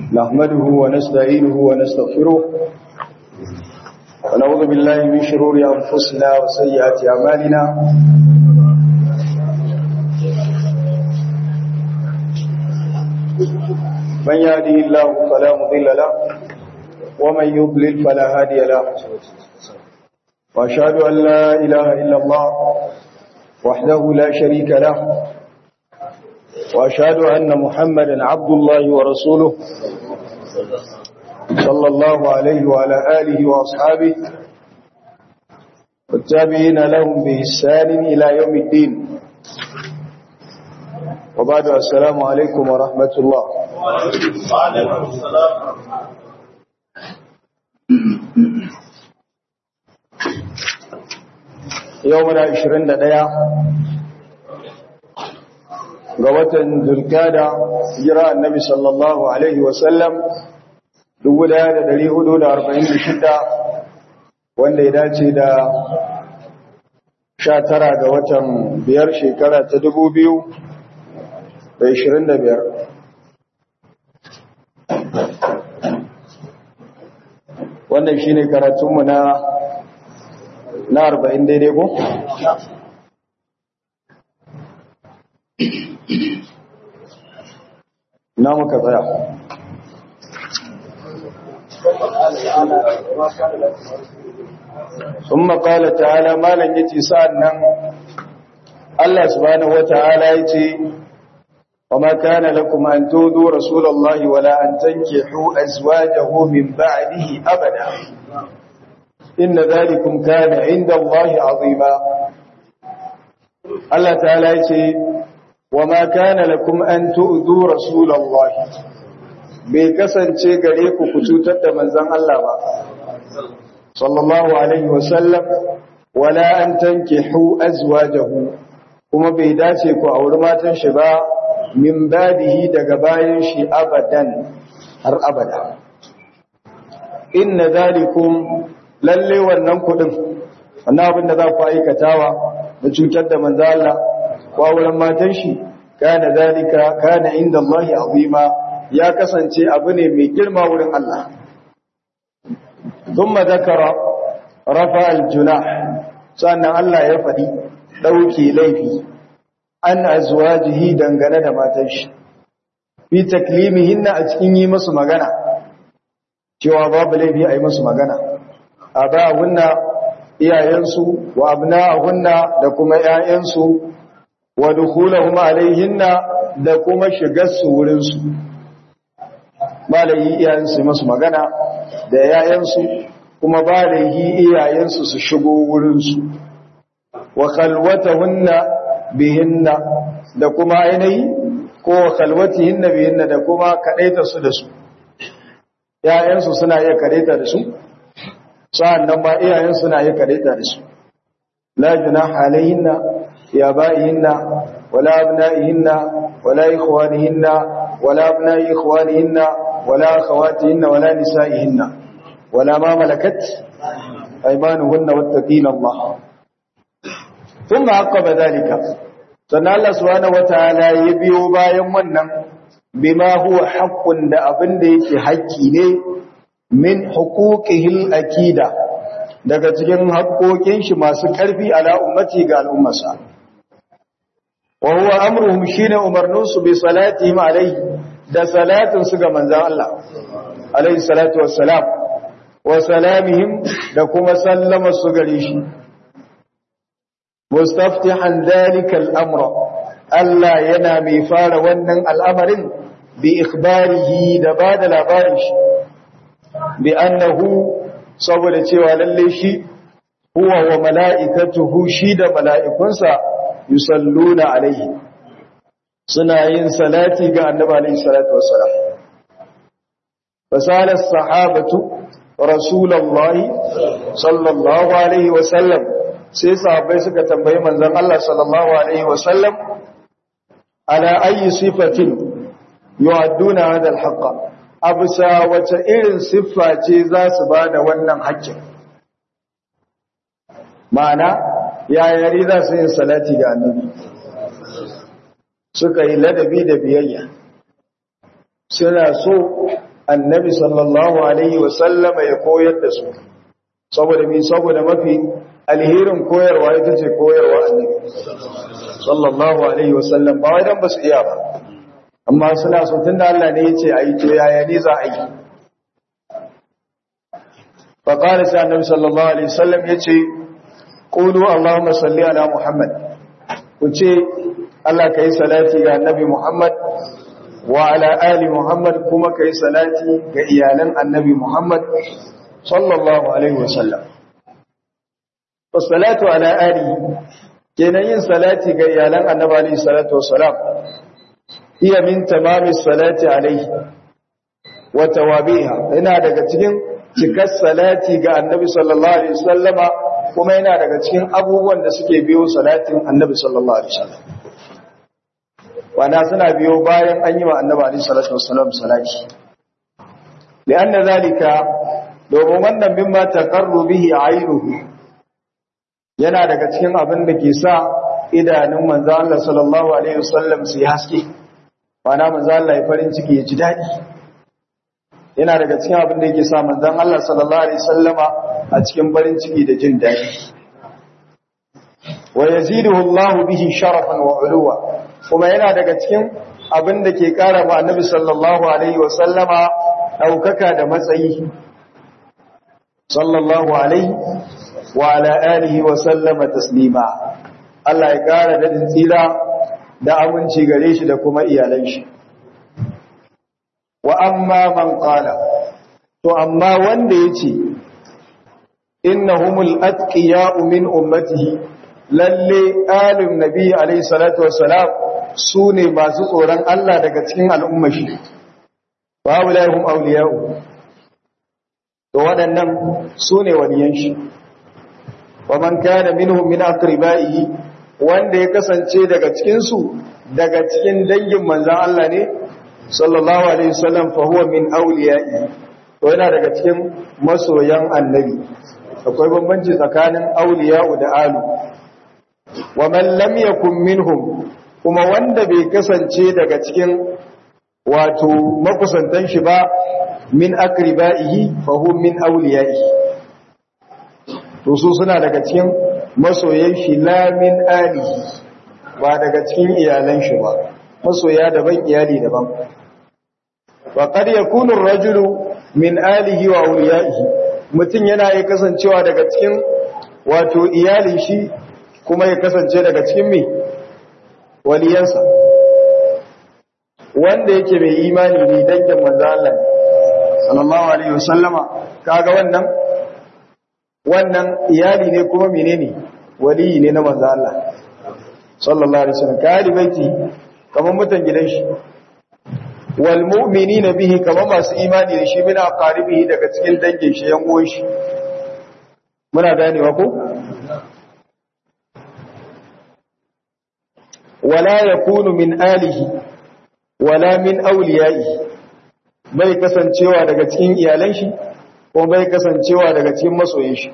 نحمده ونستعينه ونستغفره ونعوذ بالله من شرور أنفسنا وسيئات أعمالنا من يهده الله فلا مضل له ومن يضلل فلا هادي له وأشهد أن لا إله إلا الله وحده لا شريك له وأشهد أن محمدا عبد الله ورسوله صلى الله عليه وعلى آله وأصحابه والتابعين لهم بإحسان إلى يوم الدين وبعد السلام عليكم ورحمة الله وعليكم السلام يومنا 21 ga watan zulkada jira annabi sallallahu alaihi wasallam 1446 wanda ya dace da 19 ga watan biyar shekara ta 2025 wannan shine karatunmu na na 40 daidai ko? na muka tsaya ثم قال تعالى ما لن يتي سألنا الله سبحانه وتعالى يتي وما كان لكم أن تودوا رسول الله ولا أن تنكحوا أزواجه من بعده أبدا إن ذلكم كان عند الله عظيما الله تعالى يتي وما كان لكم أن تؤذوا رسول الله bai kasance gare ku ku cutar da manzon Allah ba sallallahu alaihi wasallam wala an tankihu azwajahu kuma bai dace ku auri matan shi ba min badihi daga bayan shi abadan har abada inna zalikum lalle wannan kudin wannan abin da za ku aikatawa da cutar da manzon Allah ko auren matan shi kana zalika kana inda Allah azima ya kasance abu ne mai girma wurin Allah thumma zakara rafa al-junah sannan Allah ya faɗi dauke laifi an azwajihi dangane da matan shi fi taklimihinna a cikin yi musu magana cewa babu laifi a yi musu magana abahunna iyayensu wa abna'ahunna da kuma 'ya'yansu wa dukhulahum alaihinna da kuma shigar su wurin su malayi iyayensu masu magana da yayansu kuma balayi iyayensu su shigo wurin su wa khalwatahunna bihinna da kuma ainihi ko khalwatihinna bihinna da kuma kadaita su da su yayansu suna iya kadaita da su sa'annan ba iyayensu suna iya kadaita da su la junaha alaihinna يا آبائهن ولا أبنائهن ولا إخوانهن ولا أبناء إخوانهن ولا أخواتهن ولا نسائهن ولا ما ملكت أيمانهن واتقين الله ثم عقب ذلك sannan Allah subhanahu wataala ya biyo bayan wannan bima huwa haqqun da abin da yake haƙƙi ne min huquqihil akida daga cikin haƙƙoƙin shi masu ƙarfi ala ummati ga al'ummarsa wa huwa amruhum shine umarninsu bi salatihim alayhi da salatin su ga manzon Allah alayhi salatu wassalam wa salamihim da kuma sallama su gare shi mustaftihan dalika al-amra Allah yana mai fara wannan al'amarin bi ikhbarihi da bada labarin shi bi annahu saboda cewa lalle shi huwa wa mala'ikatuhu shi da mala'ikunsa yusalluna alaihi suna yin salati ga annabi alaihi salatu wassalam fasala sahabatu rasulullahi sallallahu alaihi wasallam sai sahabbai suka tambayi manzon Allah sallallahu alaihi wasallam ala ayi sifatin yu'adduna hadha al-haqq absa wace irin siffa ce za su bada wannan haƙƙin ma'ana yayari za su yin salati ga annabi suka yi ladabi da biyayya suna so annabi sallallahu alaihi wasallama ya koyar da su saboda mi saboda mafi alherin koyarwa ita ce koyarwa annabi sallallahu alaihi wasallam ba wai dan basu iya ba amma suna so tunda Allah ne yace ayi to yaya ne za a yi fa qala sai annabi sallallahu alaihi wasallam yace qulu allahumma salli ala muhammad ku ce Allah kai salati ga annabi muhammad wa ala ali muhammad kuma kai salati ga iyalan annabi muhammad sallallahu alaihi wasallam wassalatu ala ali kenan yin salati ga iyalan annabi alaihi salatu wassalam iya min tamami salati alaihi wa tawabiha yana daga cikin cikar salati ga annabi sallallahu alaihi wasallama kuma yana daga cikin abubuwan da suke biyo salatin annabi sallallahu alaihi wasallam wana suna biyo bayan an yi wa annabi alaihi salatu wassalam salati lianna zalika domin wannan mimma taqarru bihi aynuhu yana daga cikin abin da ke sa idanun manzo Allah sallallahu alaihi wasallam su haske wana manzo Allah ya farin ciki ya ji dadi yana daga cikin abin da yake sa manzon Allah sallallahu alaihi wasallama a cikin farin ciki da jin dadi wa yaziduhu Allah bihi sharafan wa uluwa kuma yana daga cikin abin da ke kara ma annabi sallallahu alaihi wasallama daukaka da matsayi sallallahu alaihi wa ala alihi wa sallama taslima Allah ya kara dadin tsira da aminci gare shi da kuma iyalan shi wa amma man qala to amma wanda yace innahumul atqiya'u min ummatihi lalle alim nabi alayhi salatu wassalam sune masu tsoron Allah daga cikin al'ummar shi wa ulahum awliya'u to waɗannan sune waliyan shi wa man kana minhum min aqribaihi wanda ya kasance daga cikin su daga cikin dangin manzon Allah ne sallallahu alaihi wasallam fa huwa min awliya'i to yana daga cikin masoyan annabi akwai bambanci tsakanin awliya'u da alu wa man lam yakun minhum kuma wanda bai kasance daga cikin wato makusantan shi ba min akriba'ihi fa huwa min awliya'i to su suna daga cikin masoyan shi la min alihi ba daga cikin iyalan shi ba masoya daban iyali daban wa qad yakunu ar-rajulu min alihi wa awliyaihi mutun yana iya kasancewa daga cikin wato iyalin shi kuma ya kasance daga cikin me waliyansa wanda yake mai imani ne dangin manzo Allah sallallahu alaihi wasallama kaga wannan wannan iyali ne kuma menene waliyi ne na manzo Allah sallallahu alaihi wasallam kali baiti kaman mutan gidan shi wal mu'minina bihi kaman masu imani da shi mina qaribihi daga cikin dangin shi yan uwan shi muna ganewa ko wala yakunu min alihi wala min awliyaihi bai kasancewa daga cikin iyalan shi ko bai kasancewa daga cikin masoyin shi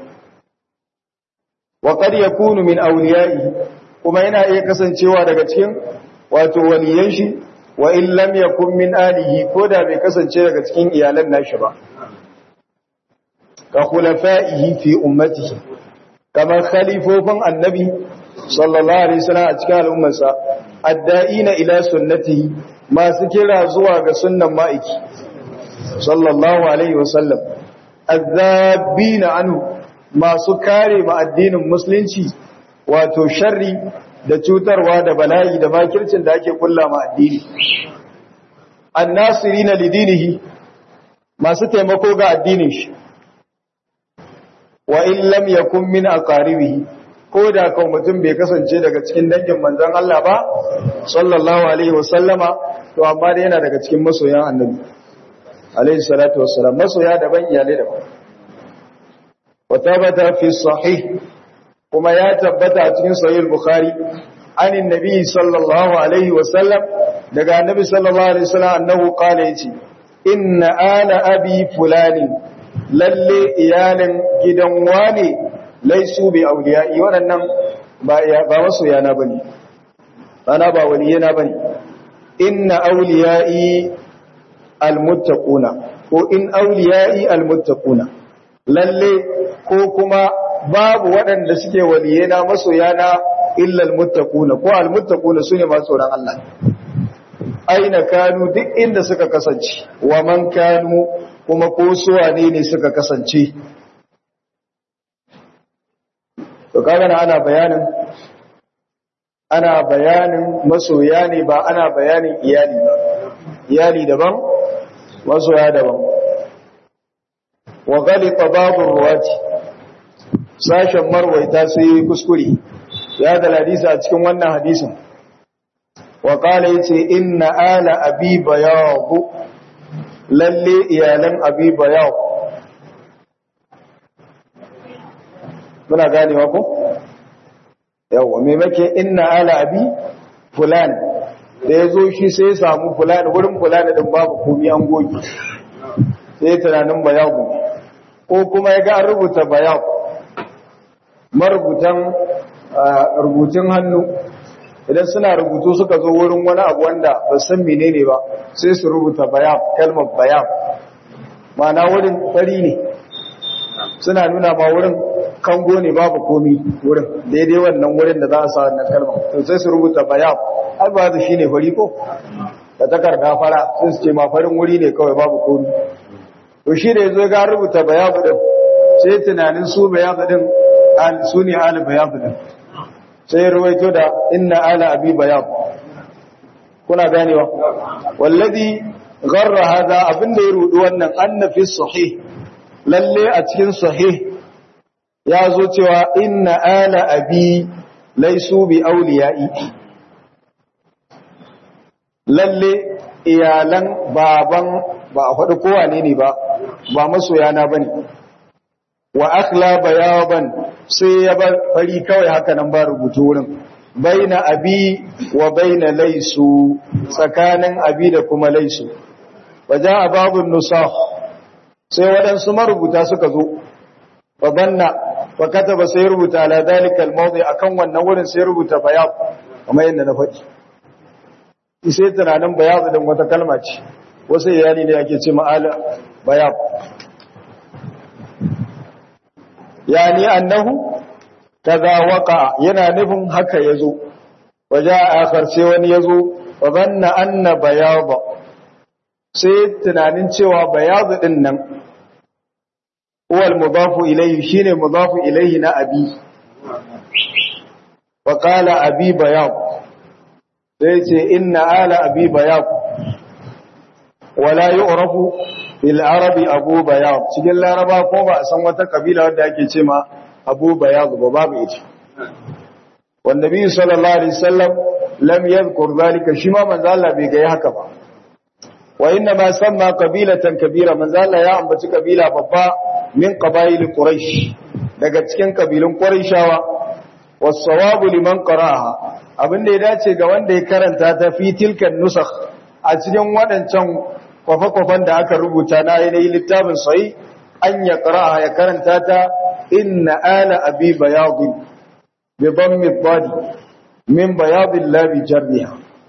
wa qad yakunu min awliyaihi kuma yana iya kasancewa daga cikin wato waliyan shi wa in lam yakun min alihi ko da bai kasance daga cikin iyalan nashi ba ka khulafaihi fi ummatihi kamar khalifofin annabi sallallahu alaihi wasallam a cikin al'ummarsa adda'ina ila sunnatihi masu kira zuwa ga sunnan ma'aiki sallallahu alaihi wasallam azzabina anhu masu kare ma addinin musulunci wato sharri da cutarwa da bala'i da makircin da ake kulla ma addini annasirina lidinihi masu taimako ga addinin shi wa in lam yakun min aqaribihi ko da kan mutum bai kasance daga cikin dangin manzon Allah ba sallallahu alaihi wasallama to amma dai yana daga cikin masoyan annabi alaihi salatu wassalam masoya daban iyalai daban wa tabata fi sahih kuma ya tabbata a cikin sahih bukhari anin nabi sallallahu alaihi wasallam daga annabi sallallahu alaihi wasallam annahu qala yace inna ala abi fulani lalle iyalin gidan wane laisu bi auliya'i waɗannan ba ba masoyana bane bana ba waliyana bane inna auliya'i almuttaquna ko in awliya'i almuttaquna lalle ko kuma babu waɗanda suke waliyena masoyana illa almuttaquna ko almuttaquna sune masu tsoron Allah aina kanu duk inda suka kasance wa man kanu kuma ko su wane ne suka kasance to kaga na ana bayanin ana bayanin masoya ne ba ana bayanin iyali ba iyali daban masoya daban wa ghalita babu ruwati sashen marwaita sai kuskure ya da hadisi a cikin wannan hadisin wa qala yace inna ala abi bayad lalle iyalan abi bayad muna ganewa ko yawa me make inna ala abi fulan da yazo shi sai ya samu fulan wurin fulan din babu komai an goge sai tunanin bayagu ko kuma ya ga an rubuta bayag marubutan rubutun hannu idan suna rubutu suka zo wurin wani abu wanda ba san menene ba sai su rubuta bayab kalmar bayab ma'ana wurin fari ne suna nuna ma wurin kango ne babu komi wurin daidai wannan wurin da za a sa wannan kalmar to sai su rubuta bayab har ba su shine fari ko da takarda fara sai su ce ma farin wuri ne kawai babu komi to shi da yazo ga rubuta bayab din sai tunanin su bayab din al suni al bayab din sai ruwaito da inna ala abi bayab kuna ganewa wallazi gharra hada abinda ya rudu wannan annafi sahih lalle a cikin sahih ya zo cewa inna ala abi laisu bi awliya'i lalle iyalan baban ba a faɗi kowa ne ne ba ba masoyana bane wa akhla bayaban sai ya bar fari kawai haka nan ba rubutu wurin baina abi wa baina laisu tsakanin abi da kuma laisu waja babun nusakh sai waɗansu marubuta suka zo fa banna fa kataba sai rubuta ala dalika almawdi akan wannan wurin sai rubuta bayab kamar yadda na faɗi sai tunanin bayab din wata kalma ce wasu iyali ne ake ce ma'ala bayab yani annahu kaza waqa yana nufin haka yazo waja akhar sai wani yazo fa banna anna bayad sai tunanin cewa bayad din nan huwa al-mudafu ilayhi shine mudafu ilayhi na abi wa qala abi bayad sai ce inna ala abi bayad wala yu'rafu fil arabi abu bayad cikin laraba ko ba a san wata kabila wadda ake ce ma abu bayad ba babu ita wan nabi sallallahu alaihi wasallam lam yadhkur zalika shi ma manzo Allah bai ga haka ba wa inna ma samma qabilatan kabira manzo Allah ya ambaci kabila babba min qabail quraish daga cikin kabilun quraishawa was sawabu liman qara'aha abinda ya dace ga wanda ya karanta ta fi tilkan nusakh a cikin waɗancan kwafe-kwafen da aka rubuta na yanayi littafin sai an ya ƙara'a ya karanta ta inna ala abi bayadun bi dhammi badi min bayadin labi jarriha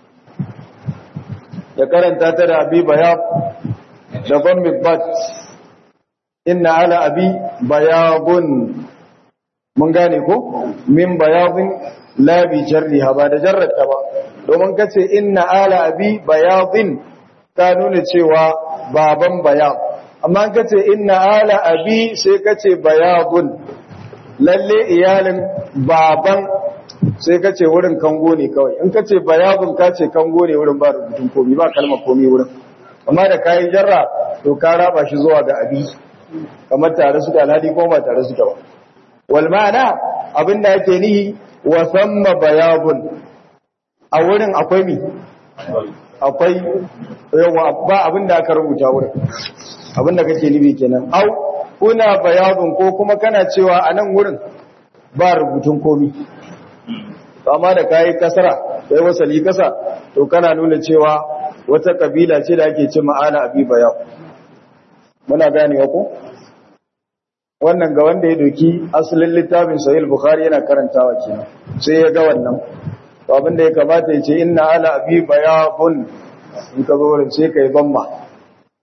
ya karanta ta da abi bayad da dhammi badi inna ala abi bayadun mun gane ko min bayadin labi jarriha ba da jarrata ba domin kace inna ala abi bayadin ta nuna cewa baban bayan amma ka ce inna ala abi sai ka ce bayabun lalle iyalin baban sai ka ce wurin kango ne kawai in ka ce bayabun ka ce kango ne wurin ba rubutun komi ba kalmar komi wurin amma da kayan jarra to ka raba shi zuwa ga abi kamar tare suka alhadi ko ba tare suka ba wal ma'ana abin da ake nihi wa samma bayabun a wurin akwai mi akwai yawa ba abin da aka rubuta wurin abin da kake nufi kenan au kuna bayadun ko kuma kana cewa a nan wurin ba rubutun komi amma da kayi kasara kai wasali kasa to kana nuna cewa wata kabila ce da ake ce ma'ana abi bayad muna ganewa ko wannan ga wanda ya doki asalin littafin sahih bukhari yana karantawa kenan sai ya ga wannan to abinda ya kamata ya ce inna ala abi bayabun in ka zo wurin sai kai bamma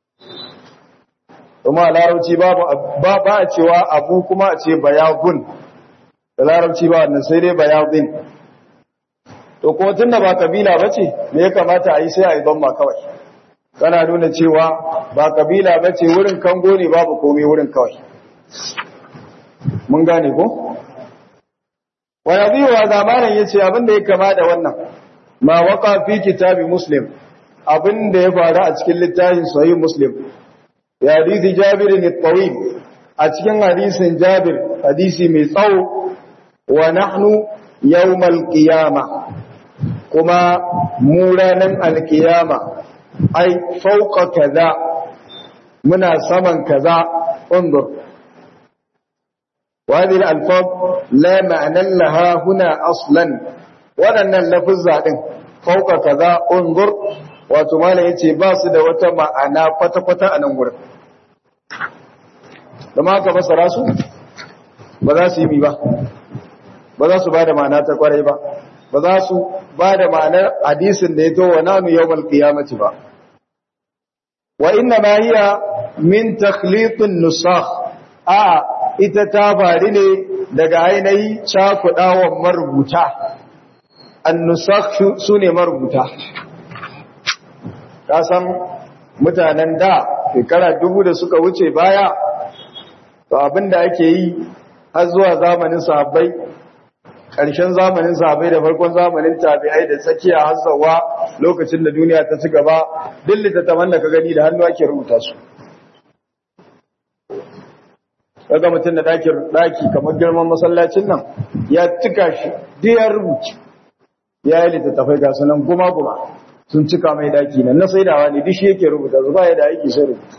kuma a larabci babu ba ba a cewa abu kuma a ce bayagun da larabci ba wannan sai dai bayadin to ko tunda ba kabila bace me ya kamata a yi sai a yi ma kawai kana nuna cewa ba kabila bace wurin kango ne babu komai wurin kawai mun gane ko wa yadhi wa zamanan yace abin da ya kama da wannan ma waqa fi kitabi muslim abin da ya faru a cikin littafin sahih muslim ya hadisi jabir ne tawil a cikin hadisin jabir hadisi mai tsawo wa nahnu yawmal qiyama kuma mu ranan alqiyama ai fauqa kaza muna saman kaza undur وهذه الألفاظ لا معنى لها هنا أصلا waɗannan lafizza ɗin fauka kaza unzur wato mala yace ba su da wata ma'ana kwata-kwata a nan gurin da ma ka fasara su ba za su yi mi ba ba za su ba da ma'ana ta kwarai ba ba za su ba da ma'anar hadisin da ya to wa nanu yawmal qiyamati ba wa inna ma hiya min takhliqin nusakh a ita ta faru ne daga ainihi cakuɗawan marubuta annusakh su ne marubuta kasan mutanen da shekara dubu da suka wuce baya to abinda ake yi har zuwa zamanin sahabbai ƙarshen zamanin sahabbai da farkon zamanin tabi'ai da tsakiya har zawa lokacin da duniya ta ci gaba duk littattafan da ka gani da hannu ake rubuta su kaga mutum da ɗakin ɗaki kamar girman masallacin nan ya cika shi duk ya rubuce ya yi littattafai ga sunan guma-guma sun cika mai ɗaki nan na saidawa ne duk shi yake rubuta su ba ya da aiki sai rubuta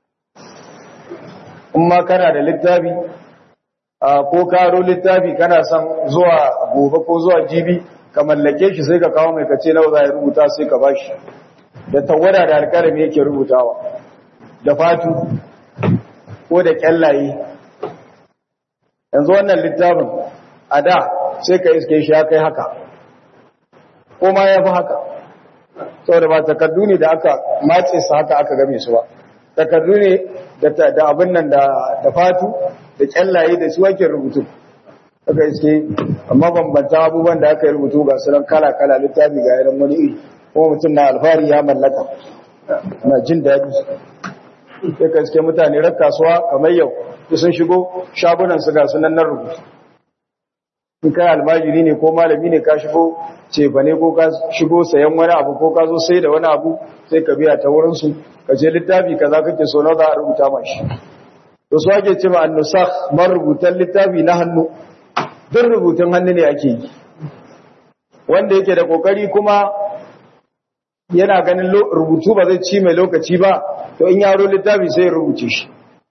in ma kana da littafi ko karo littafi kana son zuwa gobe ko zuwa jibi ka mallake shi sai ka kawo mai kace nawa za ya rubuta sai ka bashi da tawada da alƙalami yake rubutawa da fatu ko da kyallaye yanzu wannan littafin a da sai ka iske shi ya kai haka ko ma ya fi haka saboda ba takardu ne da aka mace su haka aka game su ba takardu ne da abin nan da fatu da kyallaye da su ake rubutu aka iske amma bambanta abubuwan da aka yi rubutu ga sunan kala-kala littafi ga yanar wani iri kuma mutum na alfahari ya mallaka na jin daɗi sai ka iske mutane rar kasuwa kamar yau su sun shigo shagunan su ga sunan nan rubutu in kai almajiri ne ko malami ne ka shigo cefa ne ko ka shigo sayan wani abu ko ka zo sai da wani abu sai ka biya ta wurin su ka ce littafi kaza kake so na za a rubuta ma shi to su ake cewa annusakh marubutan littafi na hannu duk rubutun hannu ne ake yi wanda yake da kokari kuma yana ganin rubutu ba zai ci mai lokaci ba to in yaro littafi sai rubuce shi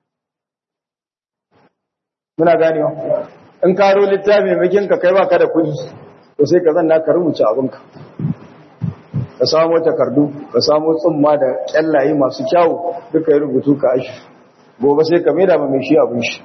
muna ganewa in karo littafi makin ka kai baka da kuɗi to sai ka zanna ka rubuce abinka ka samu takardu ka samu tsumma da kyallaye masu kyawu duka yi rubutu ka ashi gobe sai ka maida ma mai shi abin shi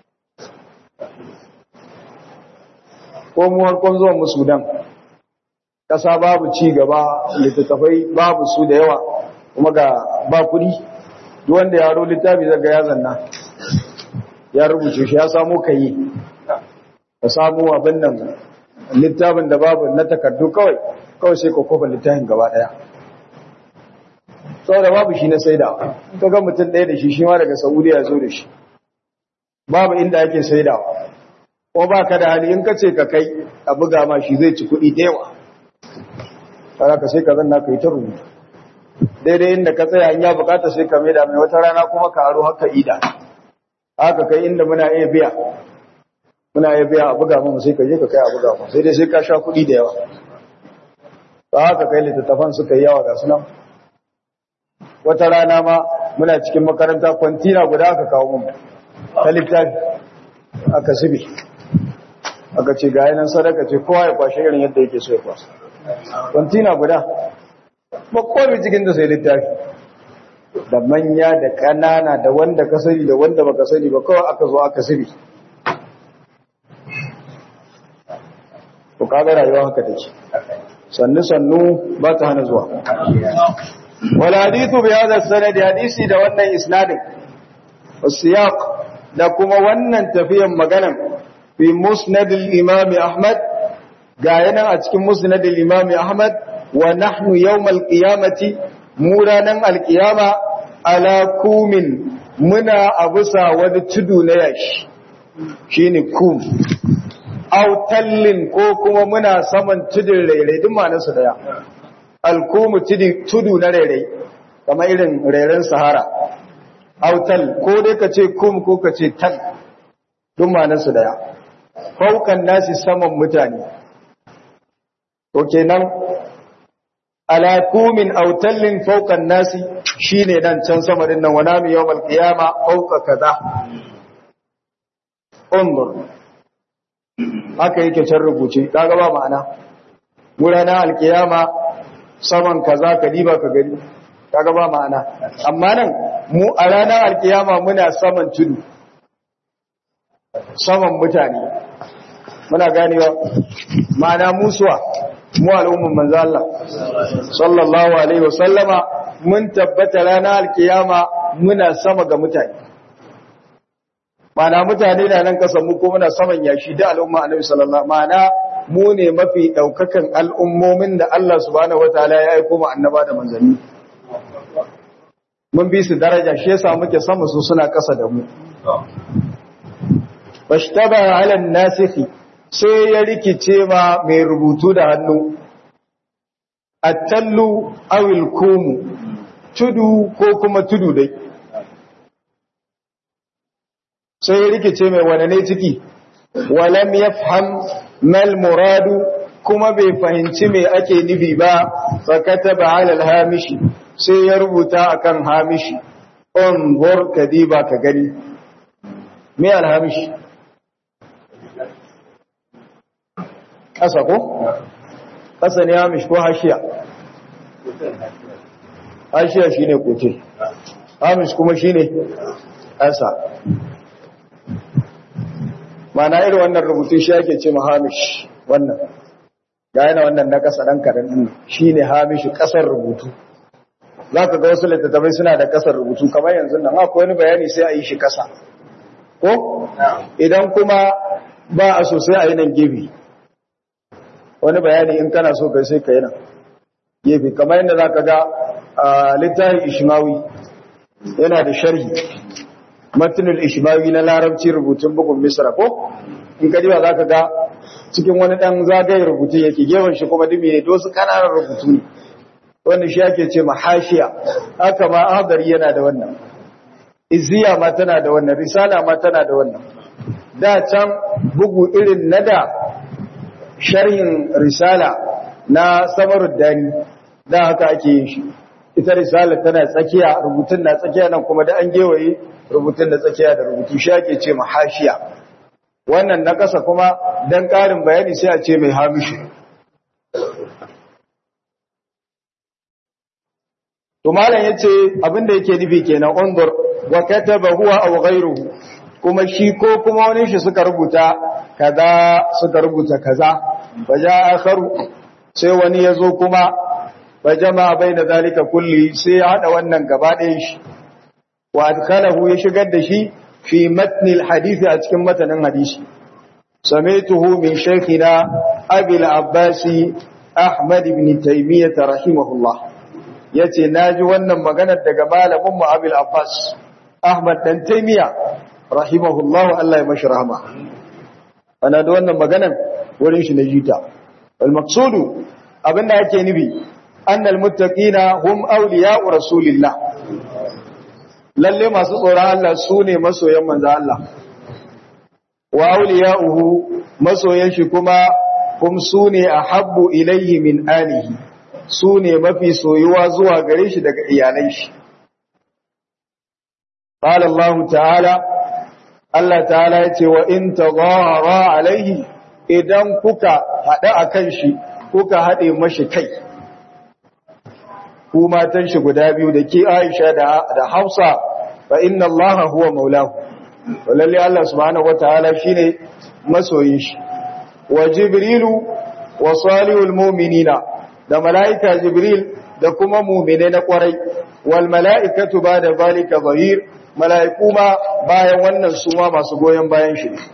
ko mu harkon zuwan mu sudan ƙasa babu ci gaba littattafai babu su da yawa kuma ga ba kuɗi duk wanda ya ro littafi zaga ya zanna ya rubuce shi ya samu kayi ka samu abin nan littafin da babu na takardu kawai kawai sai ka kofa littafin gaba daya saboda babu shi na saida ka ga mutum ɗaya da shi shi ma daga saudiya zo da shi babu inda ake saidawa ko ba ka da hali in ka ce ka kai a buga ma shi zai ci kuɗi da yawa tsara ka sai ka zanna ka yi ta rubutu daidai inda ka tsaya in ya bukata sai ka mai da mai wata rana kuma ka aro haka ida haka kai inda muna iya biya muna iya biya a buga mu sai ka je ka kai a buga mu sai dai sai ka sha kuɗi da yawa ba haka kai littattafan suka yi yawa ga sunan wata rana ma muna cikin makaranta kwantina guda aka kawo mu ta littafi aka zubi aka ce ga yanan sadaka ce kowa ya kwashe irin yadda yake so ya kwasa kwantina guda ba komi cikin da sai littafi da manya da ƙanana da wanda ka sani da wanda baka sani ba kawai aka zo aka zubi to kaga rayuwa haka take sannu sannu ba ta hana zuwa wal hadithu bi hadha sanad hadisi da wannan isnadin wasiyaq da kuma wannan tafiyan maganan fi musnad al-imam Ahmad ga yana a cikin musnad al-imam Ahmad wa nahnu yawm al-qiyamati mu ranan al-qiyama ala kumin muna abusa wani tudu na yashi shine kum aw tallin ko kuma muna saman tudun rairai duk ma'anarsu daya al-kum tudu na rairai kamar irin rairan sahara autal ko dai ka ce kum ko ka ce tal duk manansu daya faukan nasi saman mutane to kenan ala kumin autallin faukan nasi shine dan can sama din nan wana mi yawmal qiyama fauka kaza undur haka yake can rubuce kaga ba ma'ana gurana alqiyama saman kaza ka diba ka gani kaga ba ma'ana amma nan mu a ranar alkiyama muna saman tudu saman mutane muna ganewa ma'ana musuwa mu al'umman manzo Allah sallallahu alaihi wasallama mun tabbata ranar alkiyama muna sama ga mutane ma'ana mutane na nan kasan mu ko muna saman yashi da al'umma annabi sallallahu ma'ana mu ne mafi daukakan al'ummomin da Allah subhanahu wataala ya aika mu annaba da manzanni mun bi su daraja shi yasa muke sama su suna kasa da mu bashtaba ala nasikhi sai ya rikice ma mai rubutu da hannu attallu awil kumu tudu ko kuma tudu dai sai ya rikice mai wane ne ciki walam yafham mal muradu kuma bai fahimci me ake nufi ba fa kataba ala al-hamishi sai ya rubuta akan hamishi unzur kadiba ka gani me al-hamishi kasa ko kasa ne hamish ko hashiya hashiya shine kote hamish kuma shine kasa mana irin wannan rubutu shi ake ce hamish wannan ga yana wannan na kasa dan kadan din shine hamish kasar rubutu zaka ga wasu littattafai suna da kasar rubutu kamar yanzu nan akwai wani bayani sai a yi shi kasa ko idan kuma ba a so sai a yi nan gefe wani bayani in kana so kai sai ka yi nan gefe kamar yadda zaka ga littafin ishmawi yana da sharhi matinul ishmawi na larabci rubutun bugun misra ko in ka diba za ka ga cikin wani ɗan zagaye rubutu yake gefen shi kuma dumi ne dosu ƙananan rubutu ne wanda shi ake ce mahashiya haka ma ahadari yana da wannan izziya ma tana da wannan risala ma tana da wannan da can bugu irin na da sharhin risala na samarud dani da haka ake yin shi ita risala tana tsakiya rubutun na tsakiya nan kuma da an gewaye rubutun da tsakiya da rubutu shi ake ce mahashiya wannan na ƙasa kuma don ƙarin bayani sai a ce mai hamishi to malam yace abinda yake nufi kenan undur wa kataba huwa aw ghayruhu kuma shi ko kuma wani shi suka rubuta kaza suka rubuta kaza baja akharu sai wani yazo kuma bajama baina zalika kulli sai ya hada wannan gaba ɗayan shi wa adkhalahu ya shigar da shi fi matni alhadisi a cikin matanin hadisi samaituhu min shaykhina abi al-abbas ahmad ibn taymiyyah rahimahullah yace naji wannan magana daga malamin mu abi al-abbas ahmad dan taymiyyah rahimahullah Allah ya mashi rahama ana da wannan maganan wurin shi na jita wal maqsudu abinda yake nufi annal muttaqina hum awliya'u rasulillah lalle masu tsoron Allah su ne masoyan manzo Allah wa awliya'uhu masoyan shi kuma kum su ne ahabbu ilayhi min alihi su ne mafi soyuwa zuwa gare shi daga iyalai shi qala Allah ta'ala Allah ta'ala yace wa in tadhara alaihi idan kuka hada akan shi kuka hade mashi kai ku matan shi guda biyu da ke Aisha da Hafsa fa inna Allah huwa maulahu wallahi Allah subhanahu wataala shine masoyin shi wa Jibrilu wa salihul mu'minina da malaika Jibril da kuma mu'mine na kwarai wal malaikatu ba'da zalika zahir mala'iku ma bayan wannan su ma masu goyon bayan shi ne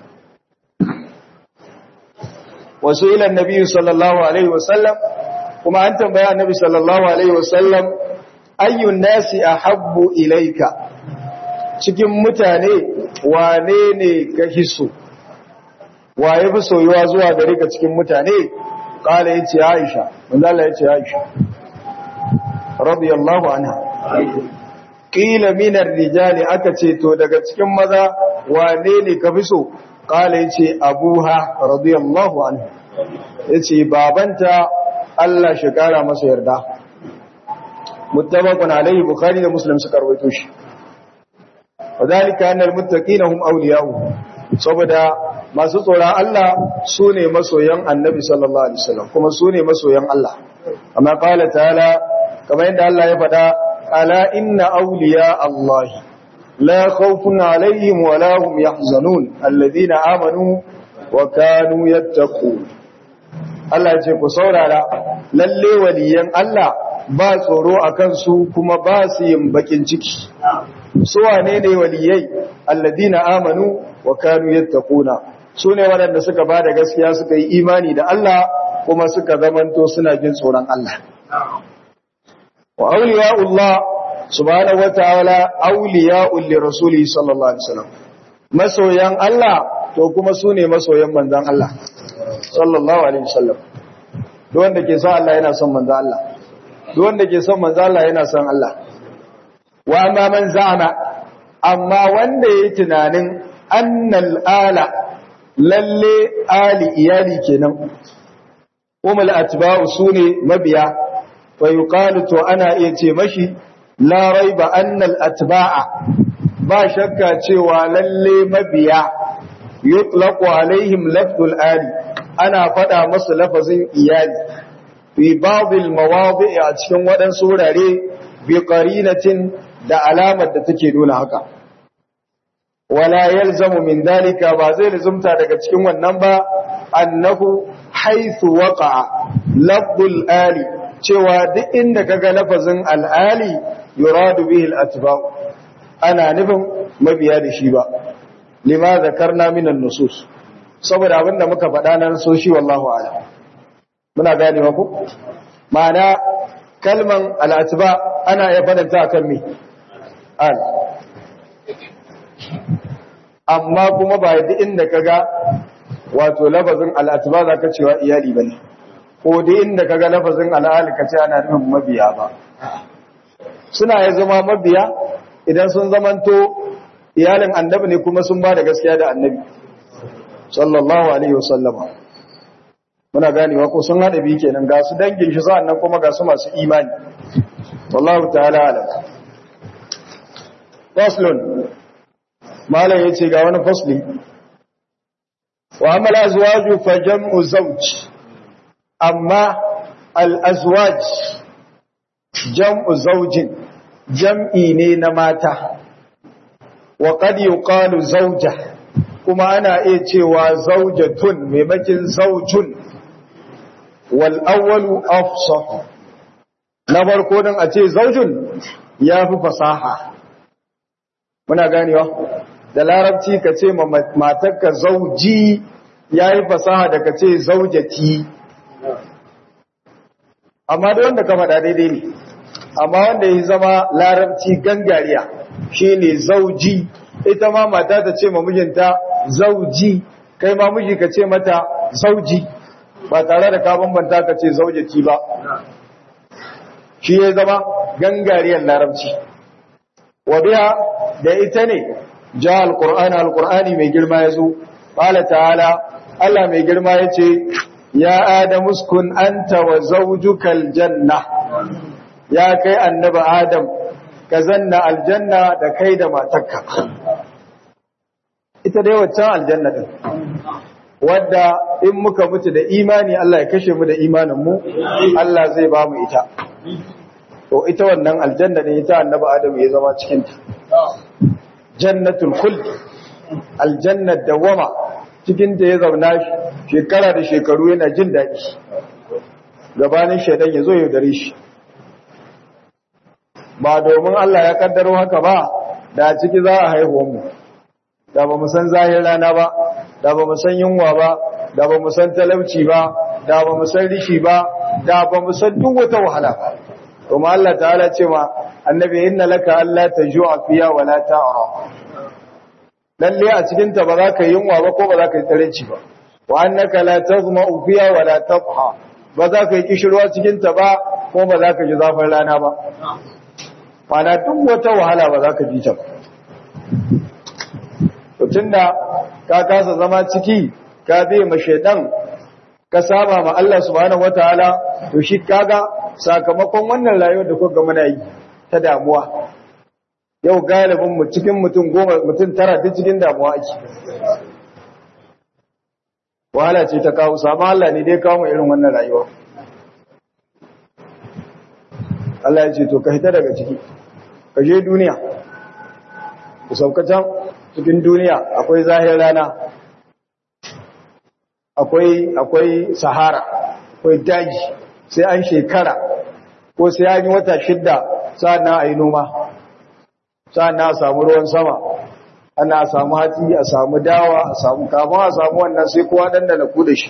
wasu ilan nabi sallallahu alaihi wasallam kuma an tambaya annabi sallallahu alaihi wasallam ayyun nasi ahabbu ilaika cikin mutane wane ne ka hiso waye fi soyuwa zuwa gare ka cikin mutane kala yace Aisha manzo Allah yace Aisha radiyallahu anha qila min ar-rijali aka ce to daga cikin maza wane ne ka fi so kala yace Abuha radiyallahu anha yace babanta Allah shi kara masa yarda muttafaqun alayhi bukhari da muslim suka rawaito shi wadhalika anna al-muttaqina hum awliya'u saboda masu tsoron Allah su ne masoyan annabi sallallahu alaihi wasallam kuma su ne masoyan Allah amma qala ta'ala kamar yadda Allah ya faɗa ala inna awliya Allah la khawfun alaihim wa la hum yahzanun alladhina amanu wa kanu yattaqun Allah ya ce ku saurara lalle waliyan Allah ba tsoro akan su kuma ba su yin bakin ciki su wane ne waliyai alladhina amanu wa kanu yattaquna su ne waɗanda suka ba da gaskiya suka yi imani da Allah kuma suka zamanto suna jin tsoron Allah wa awliya'ullah subhanahu wataala awliya'ul lirasuli sallallahu alaihi wasallam masoyan Allah to kuma su ne masoyan manzon Allah sallallahu alaihi wasallam duk wanda ke son Allah yana son manzon Allah duk wanda ke son manzon Allah yana son Allah wa amma man za'ama amma wanda yayi tunanin annal ala lalle ali iyali kenan umul atba'u sune mabiya fa yuqalu to ana iya ce mashi la raiba annal atba'a ba shakka cewa lalle mabiya yutlaqu alaihim lafdul ali ana fada musu lafazin iyali fi ba'd al mawadi' a cikin wadansu wurare bi qarinatin da alamar da take nuna haka wala yalzamu min dalika ba zai lazumta daga cikin wannan ba annahu haythu waqa'a lafdul ali cewa duk inda kaga lafazin al-ali yuradu bihi al-atba' ana nufin mabiya da shi ba lima zakarna min an-nusus saboda abinda muka faɗa nan so shi wallahu a'lam muna gane ku ma'ana kalman al-atba' ana ya fadanta akan me al amma kuma ba duk inda kaga wato lafazin al'atba za ka cewa iyali bane ko duk inda kaga lafazin al'ali ka ce ana nufin mabiya ba suna ya zama mabiya idan sun zamanto iyalin annabi ne kuma sun ba da gaskiya da annabi sallallahu alaihi wasallama muna ganewa ko sun haɗa biyu kenan ga su dangin shi sa'annan kuma ga su masu imani wallahu ta'ala alam faslun malam yace ga wani fasli wa amal azwaju fa jam'u zawj amma al azwaj jam'u zawjin jam'i ne na mata wa qad yuqalu zawja kuma ana iya cewa zawjatun maimakin zawjun wal awwalu afsah na farko dan a ce zawjun yafi fasaha muna ganewa da larabci ka ce matarka zauji ya yi fasaha da ka ce zaujati amma da wanda ka faɗa daidai ne amma wanda ya zama larabci gangariya shi ne zauji ita ma mata ta ce mamijinta zauji kai ma miji ka ce mata zauji ba tare da ka bambanta ka ce zaujati ba shi ya zama gangariyar larabci wa biya da ita ne ja alqur'ani alqur'ani mai girma yazo qala ta'ala Allah mai girma yace ya adamu uskun anta wa zawjukal janna ya kai annabi adam ka zanna aljanna da kai da matarka ita dai waccan aljanna din wadda in muka mutu da imani Allah ya kashe mu da imanin mu Allah zai ba mu ita to ita wannan aljanna ne ita annabi adam ya zama cikin ta jannatul khuld aljannat dawama cikin ta ya zauna shekara da shekaru yana jin daɗi gabanin shaidan ya zo ya dare shi ba domin Allah ya kaddaro haka ba da ciki za a haihuwan mu da ba mu san zahir rana ba da ba mu san yunwa ba da ba mu san talauci ba da ba mu san rishi ba da ba mu san duk wata wahala ba kuma Allah ta'ala ce ma annabi inna laka alla tajua fiya wa la ta'ra lalle a cikin ta ba za ka yunwa ba ko ba za ka yi tarinci ba wa annaka la tazma'u fiya wa la tadha ba za ka yi kishirwa cikin ta ba ko ba za ka ji zafin rana ba mana duk wata wahala ba za ka ji ta ba tun da ka kasa zama ciki ka bai ma shaidan ka saba ma Allah subhanahu wataala to shi kaga sakamakon wannan rayuwar da kuka muna yi ta damuwa yau galibin mu cikin mutum goma mutum tara duk cikin damuwa ake wahala ce ta kawo sama Allah ne dai kawo mu irin wannan rayuwa Allah ya ce to ka hita daga ciki ka je duniya ku sauka can cikin duniya akwai zahir rana akwai akwai sahara akwai daji sai an shekara ko sai an yi wata shidda sa'annan a yi noma sa'annan a samu ruwan sama ana samu hatsi a samu dawa a samu kama a samu wannan sai kowa dan da na ku da shi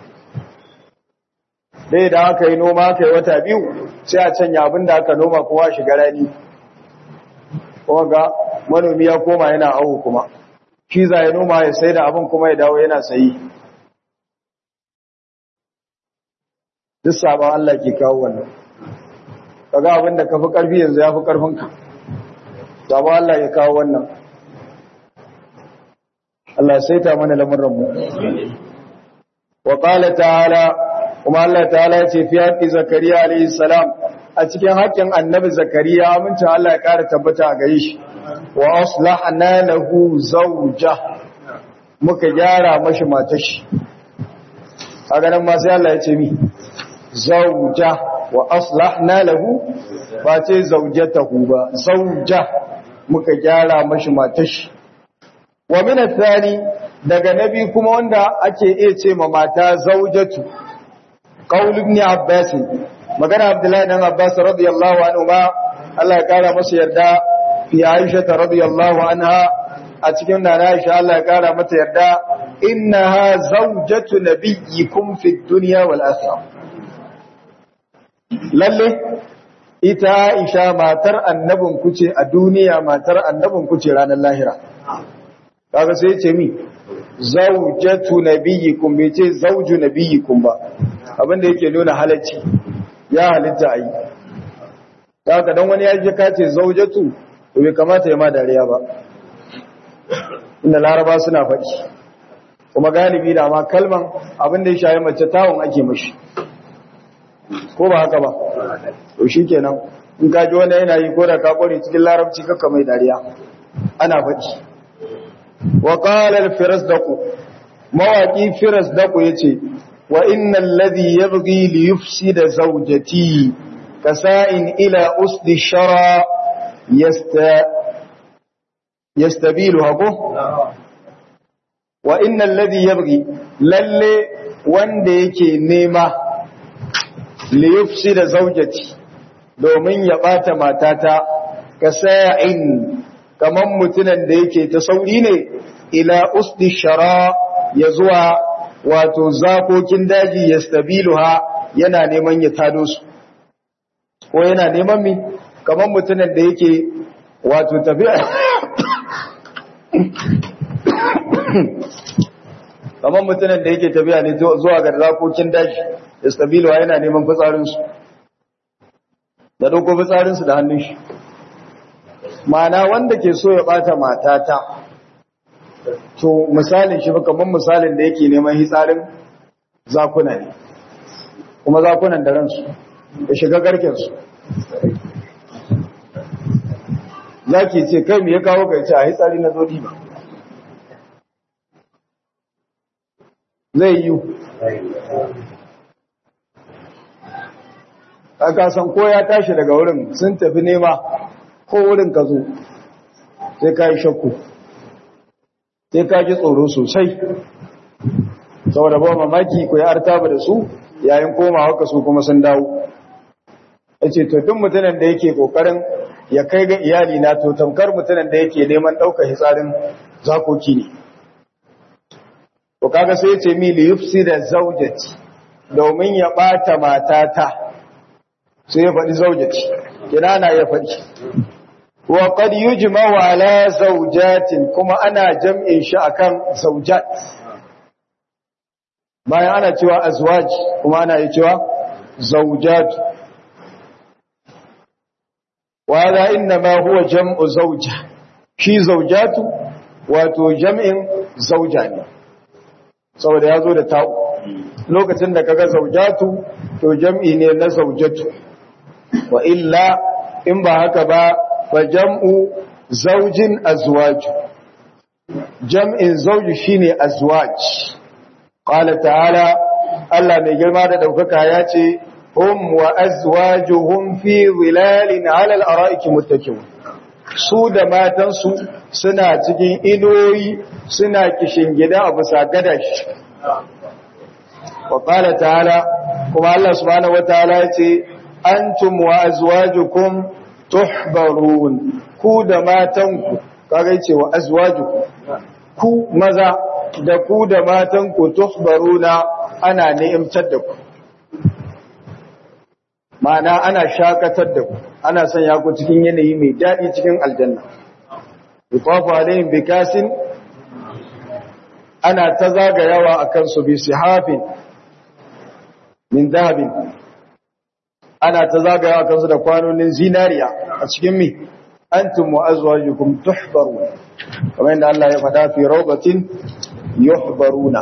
dai da aka yi noma aka yi wata biyu sai a canya abin da aka noma kowa shiga rani kuma ga manomi ya koma yana awo kuma shi za ya noma ya sai da abin kuma ya dawo yana sayi duk sabon Allah ke kawo wannan kaga abin da ka fi ƙarfi yanzu ya fi ƙarfinka sabon Allah ya kawo wannan Allah sai ta mana lamuranmu wa qala ta'ala kuma Allah ta'ala ya ce fi haqqi zakariya alayhi salam a cikin haƙƙin annabi zakariya amincin Allah ya ƙara tabbata a gare shi wa aslahna lahu zawja muka gyara mashi matashi kaga nan ma sai Allah ya ce mi zawja wa aslahna lahu ba ce zawjatahu ba zawja muka gyara mashi matashi wa min athani daga nabi kuma wanda ake iya ce ma mata zawjatu qaul ibn abbas magana abdullahi dan abbas radiyallahu anhu ba Allah ya kara masa yarda fi aisha radiyallahu anha a cikin nana aisha Allah ya kara mata yarda innaha zawjatu nabiyyikum fid dunya wal akhirah lalle ita aisha matar annabin ku ce a duniya matar annabin ku ce ranar lahira kaga sai ce mi zawjatu nabiyyikum bai ce zawju nabiyyikum ba abinda yake nuna halacci ya halitta ayi kaga dan wani ya je ka ce zawjatu to bai kamata ya ma dariya ba inda laraba suna faɗi kuma galibi da ma kalman abinda ya shayi mace tawon ake mashi ko ba haka ba to shikenan in ka ji wani yana yi ko da ka kware cikin larabci kakka mai dariya ana faɗi wa qala al-firasdaq mawaqi firasdaq yace wa innal ladhi yabghi li yufsida zawjati kasa'in ila usdi shara yasta yastabiluha ko wa innal ladhi yabghi lalle wanda yake nema li yufsida zawjati domin ya bata matata kasa'in kaman mutunan da yake ta sauri ne ila usdi shara ya zuwa wato zakokin daji ya stabiluha yana neman ya tado su ko yana neman mi kaman mutunan da yake wato tafiya kaman mutunan da yake tafiya ne zuwa ga zakokin daji ya stabiluha yana neman fitsarinsu da ɗauko fitsarinsu da hannun shi mana wanda ke so ya bata matata to misalin shi kamar misalin da yake neman hitsarin zakuna ne kuma zakunan da ransu ya shiga garkensu zaki ce kai me ya kawo ka ce a hitsari na zodi ba zai yi aka san ko ya tashi daga wurin sun tafi nema ko wurin ka zo sai ka yi shakku sai ka ji tsoro sosai saboda ba mamaki ku yi artaba da su yayin komawa ka su kuma sun dawo yace to duk mutumin da yake kokarin ya kai ga iyali na to tamkar mutumin da yake neman daukar hitsarin zakoki ne to kaga sai yace mi li yufsida zawjati domin ya bata matata sai ya faɗi zawjati kina na ya faɗi wa qad yujma'u ala zawjatin kuma ana jam'in shi akan zawjat bayan ana cewa azwaj kuma ana yi cewa zawjat wa hada inma huwa jam'u zawja shi zawjatu wato jam'in zawja ne saboda yazo da ta'u lokacin da kaga zawjatu to jam'i ne na zawjatu wa illa in ba haka ba fa jam'u zawjin azwaj jam'in zawji shine azwaj qala ta'ala Allah mai girma da daukaka ya ce hum wa azwajuhum fi zilalin 'ala al-ara'iki muttaki'un su da matansu suna cikin inuwoyi suna kishin gida a bisa gadashi wa qala ta'ala kuma Allah subhanahu wataala ya ce antum wa azwajukum tuhbarun ku da matanku kaga ce wa azwajukum ku maza da ku da matanku tuhbaruna ana ni'imtar da ku ma'ana ana shakatar da ku ana sanya ku cikin yanayi mai daɗi cikin aljanna yuqafu alaihim bikasin ana ta zagayawa akan su bi sihafin min dahabin ana ta zagayawa akan su da kwanonin zinariya a cikin mi antum wa azwajukum tuhbarun kamar yadda Allah ya faɗa fi rawdatin yuhbaruna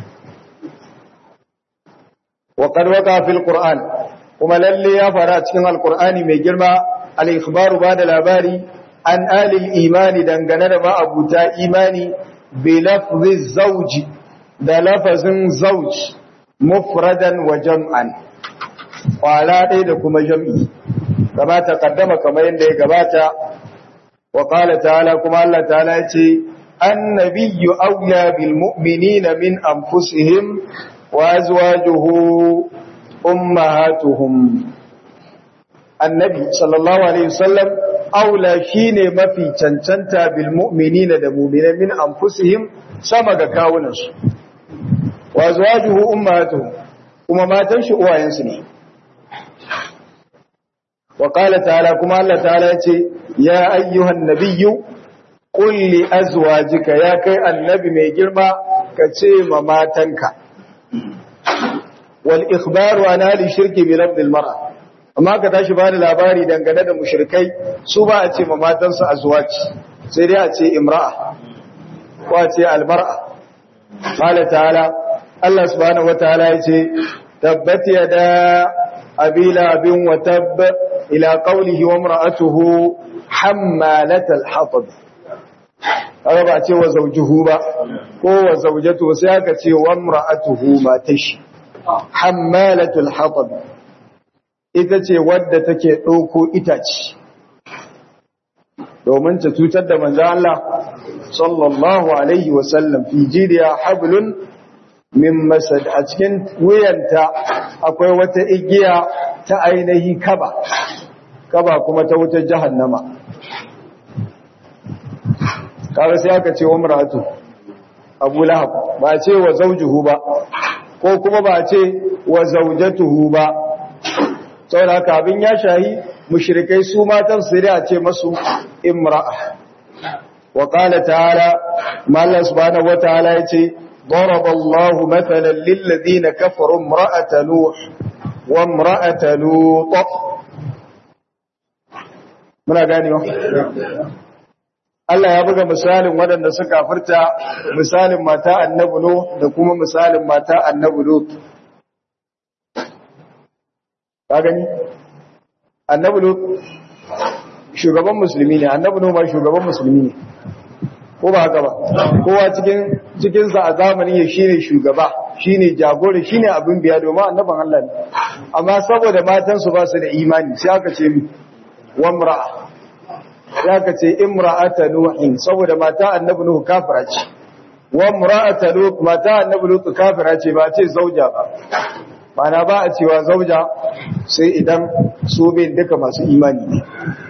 wa qad waqa fil qur'an kuma lalle ya fara cikin alqur'ani mai girma al-ikhbaru bada labari an alil imani dangane da ma'abuta imani bi lafzi zawji da lafazin zawj mufradan wa jam'an kwala ɗaya da kuma jam'i kama ta kaddama kamar yadda ya gabata wa qala ta'ala kuma Allah ta'ala ya ce annabiyyu awla bil mu'minina min anfusihim wa azwajuhu ummahatuhum annabi sallallahu alaihi wasallam aula shine mafi cancanta bil mu'minina da mu'minan min anfusihim sama ga kawunansu wa azwajuhu ummahatuhum kuma matan shi uwayensu ne wa qala ta'ala kuma Allah ta'ala yace ya ayyuhan nabiyyu qul li azwajika ya kai annabi mai girma ka ce ma matanka wal ikhbaru an ali shirki bi lafdil mar'a amma ka tashi bani labari dangane da mushrikai su ba a ce ma matansu azwaji sai dai a ce imra'a ko a ce almar'a qala ta'ala Allah subhanahu wataala yace tabbat yada abila bin wa tabb ila qawlihi wa imra'atuhu hammalatal hatab kaga ba ce wa zawjuhu ba ko wa zawjatu sai aka ce wa imra'atuhu matashi hammalatul hatab ita ce wadda take ɗauko itace domin ta cutar da manzo Allah sallallahu alaihi wasallam fi jidiya hablun min masad a cikin wuyanta akwai wata igiya ta ainihi kaba kaba kuma ta wutar jahannama kaga sai aka ce wa mar'atu Abu Lahab ba ce wa zawjuhu ba ko kuma ba ce wa zawjatuhu ba saboda haka abin ya shahi mushrikai su matan su a ce masu imra'a wa qala ta'ala mallan subhanahu wa ta'ala yace ضرب الله مثلا للذين كفروا امرأة نوح وامرأة لوط muna ganewa Allah ya buga misalin waɗanda suka furta misalin mata annabi Nuh da kuma misalin mata annabi Lut ka gani annabi Lut shugaban musulmi ne annabi Nuh ma shugaban musulmi ne ko ba haka ba kowa cikin cikin sa a zamanin ya shine shugaba shine jagora shine abin biya domin annaban Allah ne amma saboda matan su ba su da imani sai aka ce mi wamra'a sai aka ce imra'ata nuhin saboda mata annabi nuhu kafira ce wamra'ata lut mata annabi lut kafira ce ba ce zauja ba mana ba a cewa zauja sai idan su bin duka masu imani ne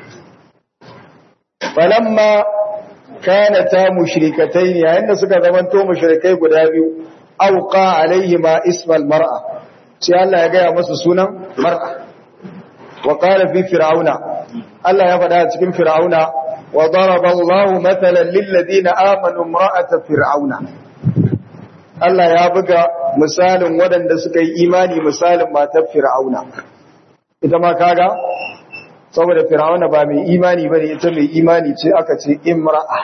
falamma kana ta mushrikatai ne yayin da suka zamanto mushrikai guda biyu auqa alaihima ismal mar'a sai Allah ya gaya masa sunan mar'a wa qala fi fir'auna Allah ya faɗa cikin fir'auna wa daraba Allahu mathalan lil ladina amanu imra'ata fir'auna Allah ya buga misalin waɗanda suka yi imani misalin matar fir'auna ita ma kaga saboda fir'auna ba mai imani bane ita mai imani ce aka ce imra'a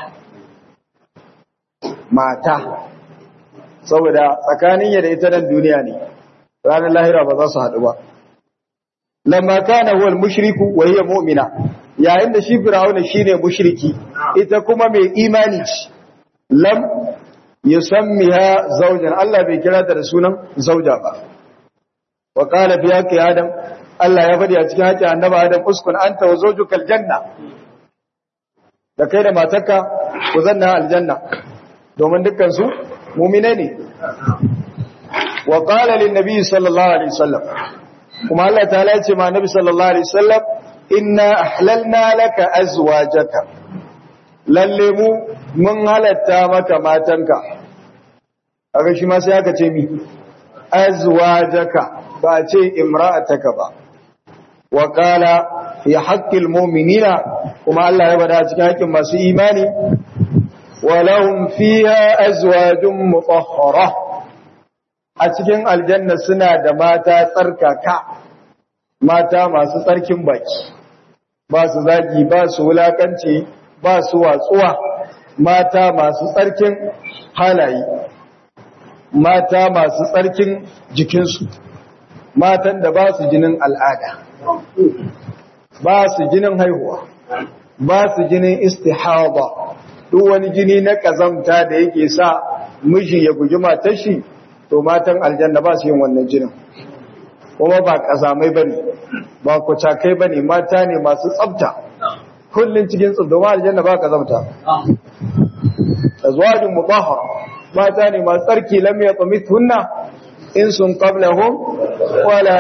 mata saboda tsakanin ya da ita nan duniya ne ranar lahira ba za su haɗu ba lamma kana huwa al-mushriku wa hiya mu'mina yayin da shi fir'auna shine mushriki ita kuma mai imani ce lam yusammiha zawjan Allah bai kira ta da sunan zauja ba wa qala fi haqqi adam Allah ya faɗi a cikin haƙƙi annabi adam uskun anta wa zawjuka aljanna da kai da matarka ku zanna aljanna domin dukkan su mu'mine ne wa qala lin nabi sallallahu alaihi wasallam kuma Allah ta'ala ya ce ma nabi sallallahu alaihi wasallam inna ahlalna laka azwajaka lalle mu mun halatta maka matanka aka shi ma sai aka ce mi azwajaka ba ce imra'ataka ba wa qala fi haqqil mu'minina kuma Allah ya bada cikin haƙƙin masu imani wa lahum fiha azwajun mutahhara a cikin aljanna suna da mata tsarkaka mata masu tsarkin baki ba su zagi ba su wulakanci ba su watsuwa mata masu tsarkin halaye mata masu tsarkin jikinsu matan da ba su jinin al'ada ba su jinin haihuwa ba su jinin istihaba duk wani jini na kazamta da yake sa miji ya guji matar shi to matan aljanna ba su yin wannan jinin kuma ba kazamai bane ba kucakai bane mata ne masu tsafta kullun cikin tsunduma aljanna ba kazamta azwajun mutahhara mata ne masu tsarki lam yatmithunna in sun qablahum wala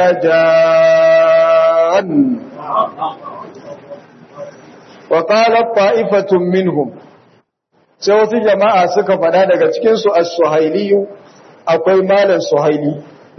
jan wa qala ta'ifatun minhum sai wasu jama'a suka fada daga cikin su as-suhailiyu akwai malan suhaili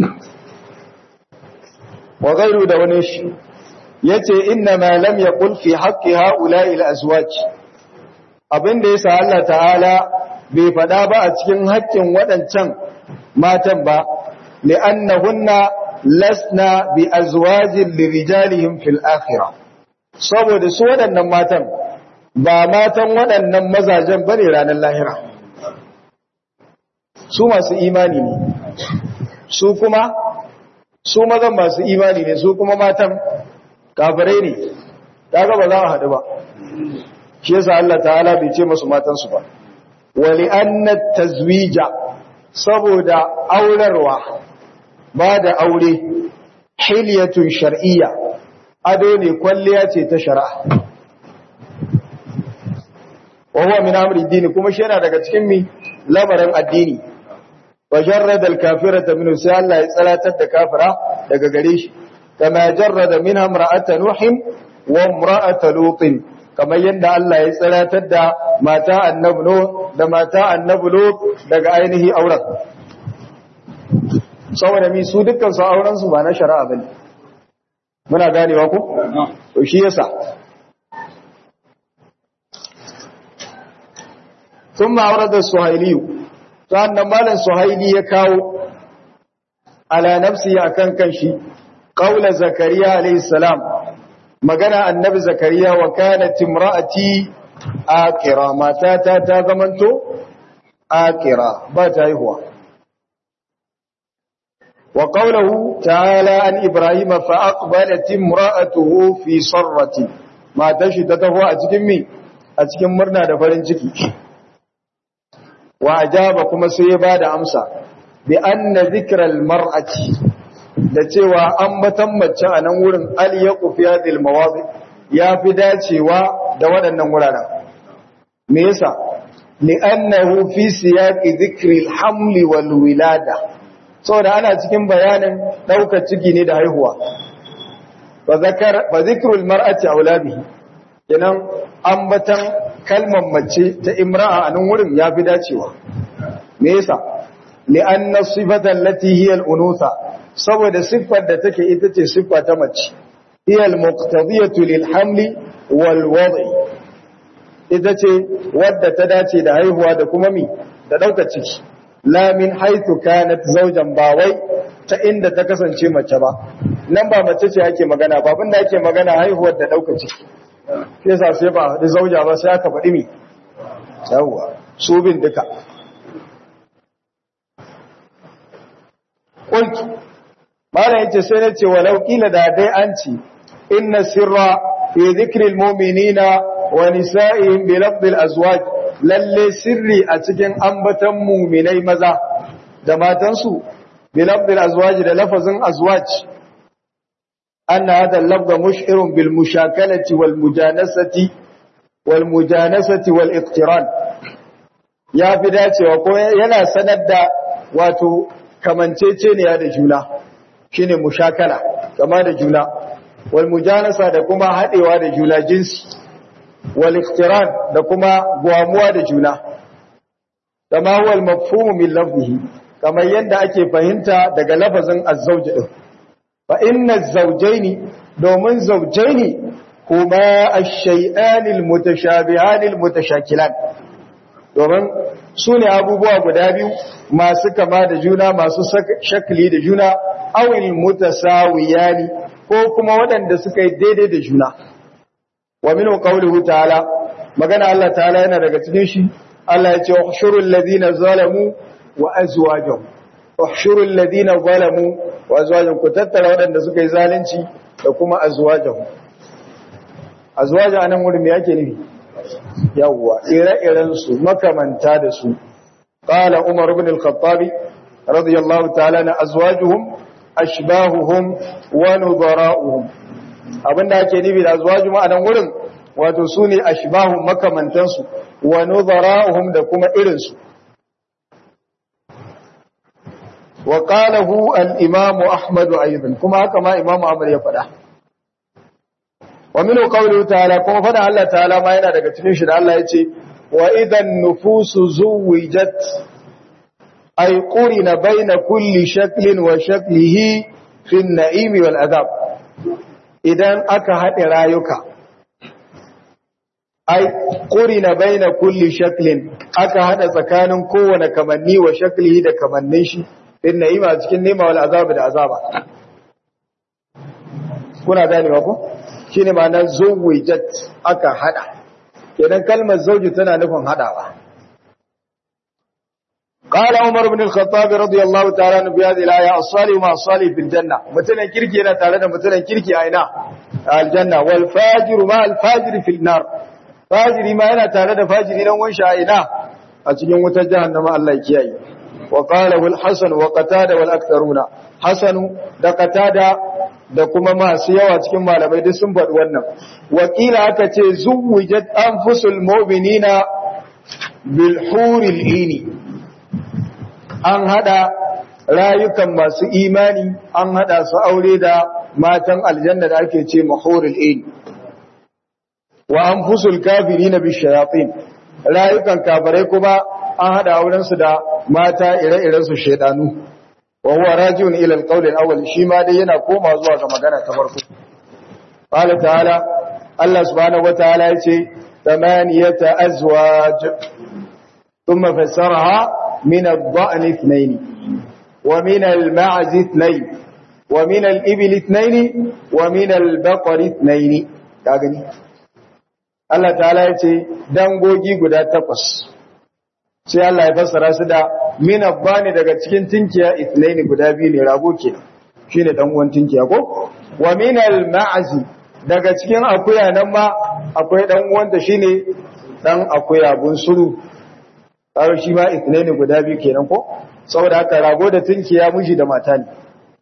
wa ghayru da wani shi yace inna ma lam yaqul fi haqqi ha'ula'i al-azwaj abinda yasa Allah ta'ala bai fada ba a cikin haƙƙin waɗancan matan ba li'annahunna lasna bi azwajin lirijalihim fil akhirah saboda su waɗannan matan ba matan waɗannan mazajen bane ranar lahira su masu imani ne su kuma su mazan masu imani ne su kuma matan kafirai ne kaga ba za a haɗu ba shi yasa Allah ta'ala bai ce masu matansu ba wali annat tazwija saboda aurarwa ba da aure hilyatun shar'iyya ado ne kwalliya ce ta shari'a wa huwa min amri dini kuma shi yana daga cikin mi lamarin addini wa jarrada al-kafirata minhu sai Allah ya tsalatar da kafira daga gare shi kama jarrada minha imra'ata nuhin wa imra'ata lutin kamar yadda Allah ya tsalatar da mata annabi no da mata annabi lut daga ainihi auren saboda mi su dukkan su auren su ba na shari'a bane muna ganewa ko to shi yasa ثم أورد السهيلي فأن مالا سهيلي يكاو على نفسه أكن كنشي قول زكريا عليه السلام مغنى النبي زكريا وكانت امرأتي آكرا ما تاتا تازمنتو آكرا باتا هو وقوله تعالى عن إبراهيم فأقبلت امرأته في صرة ما تشدته أتكمي أتكم مرنا دفرين ciki. wa ajaba kuma sai ya bada amsa bi anna zikral mar'ati da cewa ambatan mace a nan wurin al yaqu fi hadhihi mawadi ya fi dacewa da waɗannan wuraren me yasa li'annahu fi siyaqi dhikri al-haml wal wilada saboda ana cikin bayanin daukar ciki ne da haihuwa fa zakar fa zikrul mar'ati aulabihi kenan ambatan kalmar mace ta imra'a a nan wurin yafi dacewa me yasa li'anna sifatan allati hiya al-unutha saboda siffar da take ita ce siffa ta mace hiya al-muqtadiyatu lil hamli wal wad'i ita ce wadda ta dace da haihuwa da kuma mi da daukar ciki la min haythu kanat zawjan ba wai ta inda ta kasance mace ba nan ba mace ce ake magana ba abinda ake magana haihuwar da daukar ciki sai sa sai ba da zauja ba sai aka faɗi mi yawwa su bin duka qultu mala yace sai nace walau kila da dai an ci inna sirra fi dhikri almu'minina wa nisa'ihim bi lafdh alazwaj lalle sirri a cikin ambatan mu'minai maza da matansu bi lafdh alazwaj da lafazin azwaj أن هذا اللفظ مشعر بالمشاكلة والمجانسة والمجانسة والاقتران يا في داتي وقوي ينا سند واتو كمانتيتين يا دجولا شيني مشاكلة كما دجولا والمجانسة دكما هدوا دجولا جنس والاقتران دكما قواموا دجولا كما هو المفهوم من لفظه كما يندى فهمت دقى لفظ الزوج ده fa inna zawjaini domin zawjaini kuma ash-shay'ani al-mutashabihani al-mutashakilan domin sune abubuwa guda biyu masu kama da juna masu shakli da juna awil mutasawiyani ko kuma waɗanda suka yi daidai da juna wa minhu qawluhu ta'ala magana Allah ta'ala yana daga cikin shi Allah ya ce ushurul ladina zalamu wa azwajuhum ushurul ladina zalamu wa azwajuhum ku tattara waɗanda suka yi zalunci da kuma azwajuhum azwaju anan wurin me yake nufi yawwa ire-iren su makamanta da su qala umar ibn al-khattabi radiyallahu ta'ala na azwajuhum ashbahuhum wa nudara'uhum abinda ake nufi da azwaju anan wurin wato sune ashbahum makamantansu wa nudara'uhum da kuma irin su وقاله الإمام أحمد أيضا كما كما إمام أحمد يفدا ومنه قوله تعالى كما فدا الله تعالى ما yana daga cikin shi da Allah yace wa idan nufusu zuwijat ay qurina baina kulli shaklin wa shaklihi fi an-na'im wal adab idan aka hade rayuka ay qurina baina kulli shaklin aka hada tsakanin kowane kamanni wa shaklihi da kamannin shi in na'ima cikin nema wal azaba da azaba kuna ganewa ko shine ma'anar zawjat aka hada kenan kalmar zawji tana nufin hadawa قال عمر بن الخطاب رضي الله تعالى عنه بهذه الآية الصالح مع الصالح في الجنة متنا كيركي أنا تعالى متنا كيركي أينا الجنة والفاجر مع الفاجر في النار فاجر ما أنا تعالى فاجر إلى وانشاء أينا أتجن متجهنم الله يكيئي وقاله الحسن وقتاده والاكثرون حسن da qatada da kuma masu yawa cikin malamai duk sun faɗi wannan wakila aka ce zuwijat anfusul mu'minina bil huril ini an hada rayukan masu imani an hada su aure da matan aljanna da ake ce mahuril ini wa anfusul kafirina bish shayatin rayukan kafirai kuma an hada auren su da mata ire-iren su shedanu wa huwa rajiun ila al-qawl al-awwal shi ma dai yana koma zuwa ga magana ta farko qala ta'ala Allah subhanahu wa ta'ala yace thamaniyata azwaj thumma fassaraha min ad-da'n ithnayn wa min al-ma'z ithnayn wa min al-ibil ithnayn wa min al-baqar ithnayn ka gani Allah ta'ala yace dangogi guda takwas sai Allah ya fassara su da min abbani daga cikin tinkiya ithnaini guda biyu ne rago kenan shine dan uwan tinkiya ko wa min al ma'zi daga cikin akuya nan ma akwai dan uwan da shine dan akuya bunsuru karo shi ma ithnaini guda biyu kenan ko saboda haka rago da tinkiya miji da mata ne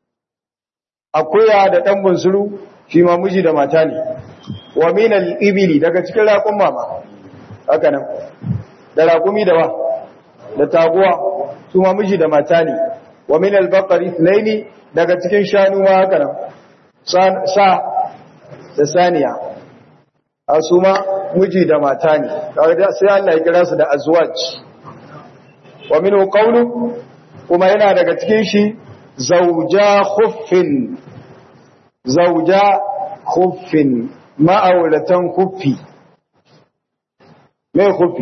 akuya da dan bunsuru shi ma miji da mata ne wa min al ibili daga cikin raƙun mama haka nan da raƙumi da wa da taguwa su ma miji da mata ne wa min al-baqari ithnaini daga cikin shanu ma haka nan sa da saniya a su ma miji da mata ne sai Allah ya kira su da azwaj wa minhu qawlu kuma yana daga cikin shi zauja khuffin zauja khuffin ma'auratan khuffi me khuffi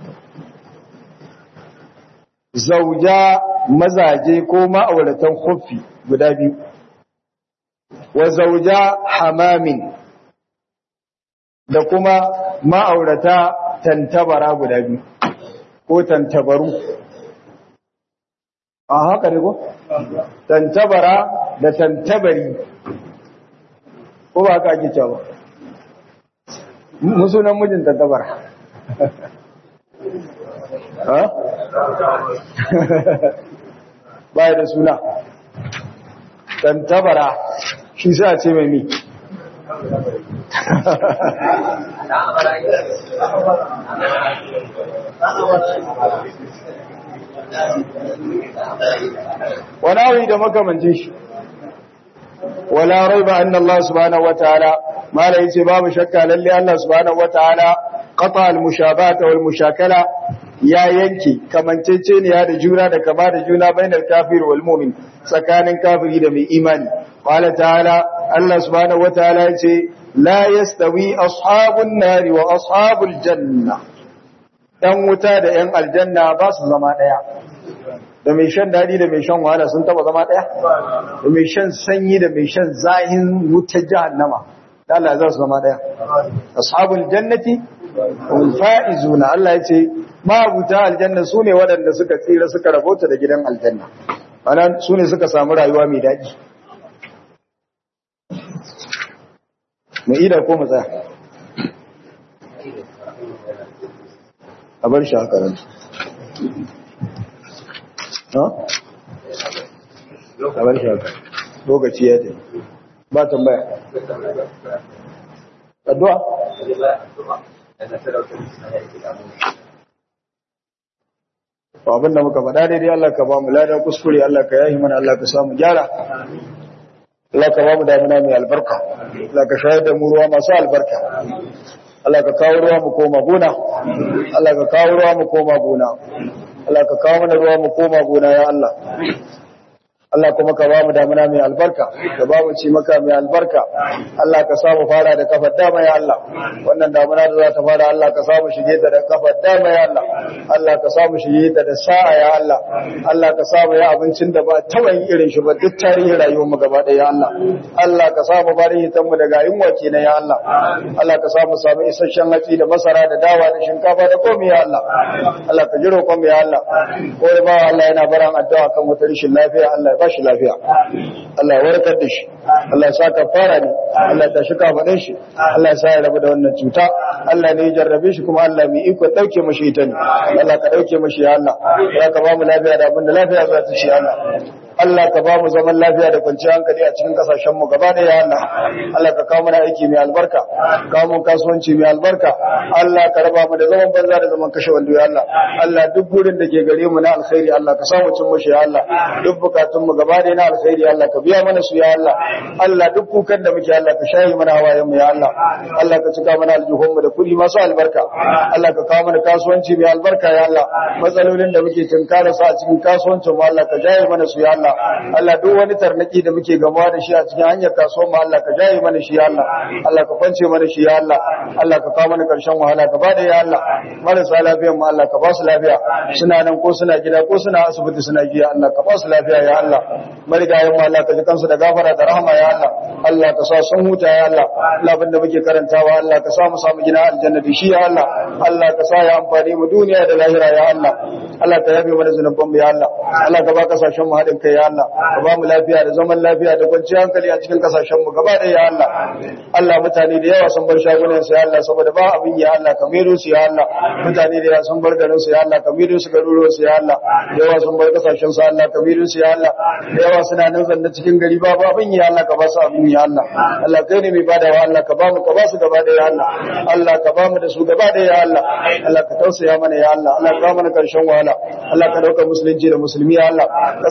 zauja mazaje ko ma'auratan khuffi guda biyu wa zauja hamamin da kuma ma'aurata tantabara guda biyu ko tantabaru a haka ne ko? tantabara da tantabari ko ba haka ake cewa musunan mijin tantabara ha? baya da suna tantabara shi sa ce mai mi wani da makamancin shi wala raiba anna Allah subhanahu wataala mala yace babu shakka lalle Allah subhanahu wataala qata al-mushabata wal mushakala ya yanke kamanceceniya da juna da kama da juna bainar kafir wal mu'min tsakanin kafiri da mai imani qala ta'ala Allah subhanahu wataala yace la yastawi ashabun nari wa ashabul janna dan wuta da yan aljanna ba su zama daya da mai shan dadi da mai shan wahala sun taba zama daya da mai shan sanyi da mai shan zahin wuta jahannama Allah za su zama daya ashabul jannati hum faizuna Allah yace mabuta aljanna sune waɗanda suka tsira suka rabota da gidan aljanna ana sune suka samu rayuwa mai daɗi mu ida ko mu tsaya a bar shi a karanta ha? a bar shi a karanta lokaci ya ce ba tambaya addu'a abin da muka faɗa daidai Allah ka ba mu ladan kuskure Allah ka yahi mana Allah ka samu gyara Allah ka ba mu damuna mai albarka Allah ka shayar da mu ruwa masu albarka Allah ka kawo ruwa mu koma gona Allah ka kawo ruwa mu koma gona Allah ka kawo mana ruwa mu koma gona ya Allah Allah kuma ka ba mu damuna mai albarka ka ba mu ci maka mai albarka Allah ka samu fara da kafar dama ya Allah wannan damuna da za ta fara Allah ka samu shige ta da kafar dama ya Allah Allah ka samu shige ta da sa'a ya Allah Allah ka samu ya abincin da ba taba yin irin shi ba duk tarihin rayuwar mu gaba ɗaya ya Allah Allah ka samu bari hitan mu daga yunwa kenan ya Allah Allah ka samu samu isasshen hatsi da masara da dawa da shinkafa da komai ya Allah Allah ka jiro komai ya Allah ko ba Allah yana baran addu'a kan wata rashin lafiya Allah ba shi lafiya Allah ya warkar da shi Allah ya sa ka fara ne Allah ta shika faɗin shi Allah ya sa ya rabu da wannan cuta Allah ne ya jarrabe shi kuma Allah mai iko dauke mashi ita ne Allah ka dauke mashi ya Allah ya ka ba mu lafiya da abin da lafiya za ta shi Allah Allah ka ba mu zaman lafiya da kwanciyar hankali a cikin kasashen mu gaba da ya Allah Allah ka kawo mana aiki mai albarka kawo mun kasuwanci mai albarka Allah ka raba mu da zaman banza da zaman kashe wando ya Allah Allah duk gurin da ke gare mu na alkhairi Allah ka samu cin mushi ya Allah duk bukatun mu gaba da na alkhairi Allah ka biya mana su ya Allah Allah duk kukan da muke Allah ka shayi mana hawayen mu ya Allah Allah ka cika mana aljuhun mu da kudi masu albarka Allah ka kawo mana kasuwanci mai albarka ya Allah matsalolin da muke tunkara su a cikin kasuwancin mu Allah ka jaye mana su ya Allah Allah duk wani tarnaki da muke gamawa da shi a cikin hanyar kasuwar mu Allah ka jaye mana shi ya Allah Allah ka kwance mana shi ya Allah Allah ka kawo mana karshen wahala ka bada ya Allah marasa lafiyar mu Allah ka ba su lafiya suna nan ko suna gida ko suna asibiti suna giya Allah ka ba su lafiya ya Allah marigayen mu Allah ka ji kansu da gafara da rahama ya Allah Allah ka sa sun huta ya Allah Allah abinda muke karantawa Allah ka sa mu samu gina aljanna da shi ya Allah Allah ka sa ya amfani mu duniya da lahira ya Allah Allah ka yabe mana zunuban mu ya Allah Allah ka ba kasashen mu haɗin kai ya Allah ka ba mu lafiya da zaman lafiya da kwanciyar hankali a cikin kasashen mu gaba ɗaya ya Allah Allah mutane da yawa sun bar shagunan su ya Allah saboda ba abin ya Allah ka mero su ya Allah mutane da yawa sun bar garin su ya Allah ka mero su garuruwan su ya Allah da yawa sun bar kasashen su Allah ka mero su ya Allah da yawa suna nan zanne cikin gari babu abin ya Allah ka ba su abin ya Allah Allah kai ne mai badawa Allah ka ba mu ka ba su gaba ɗaya ya Allah Allah ka ba mu da su gaba ɗaya ya Allah Allah ka tausaya mana ya Allah Allah ka ba mana karshen wahala Allah ka dauka musulunci da musulmi ya Allah kaskantar da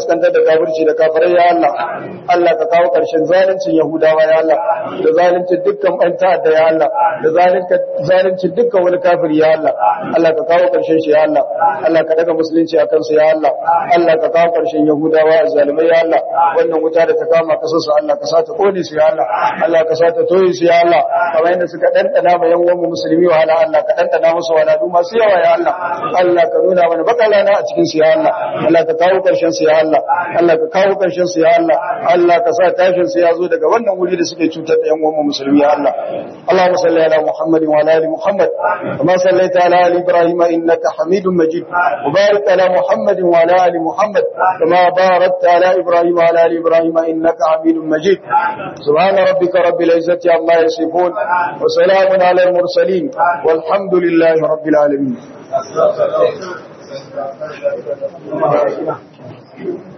kafirci da kafirai ya Allah Allah ka kawo karshen zaluncin yahudawa ya Allah da zaluncin dukkan ɓan ta'adda ya Allah da zaluncin dukkan wani kafiri ya Allah Allah ka kawo karshen shi ya Allah Allah ka daga musulunci akan su ya Allah Allah ka kawo karshen yahudawa zalimai ya Allah wannan wuta da ta kama kasar su Allah ka sa ta kone su ya Allah Allah ka sa ta toye su ya Allah kamar yadda suka dandana ma yan uwan musulmi wahala Allah ka dandana musu waladu masu yawa ya Allah Allah ka nuna mana bakalana a cikin su ya Allah Allah ka kawo karshen su ya Allah Allah ka kawo karshen su ya Allah Allah ka sa tashin su ya zo daga wannan wuri da suke cutar da yan uwan musulmi ya Allah Allahumma salli ala Muhammad wa ala ali Muhammad kama sallaita ala ali Ibrahim innaka Hamidum Majid wa barik ala Muhammad wa ala ali Muhammad kama barakta ala Ibrahim wa ala ali Ibrahim innaka Hamidum Majid subhana rabbika rabbil izzati amma yasifun wa salamun ala al mursalin walhamdulillahi rabbil alamin Thank you.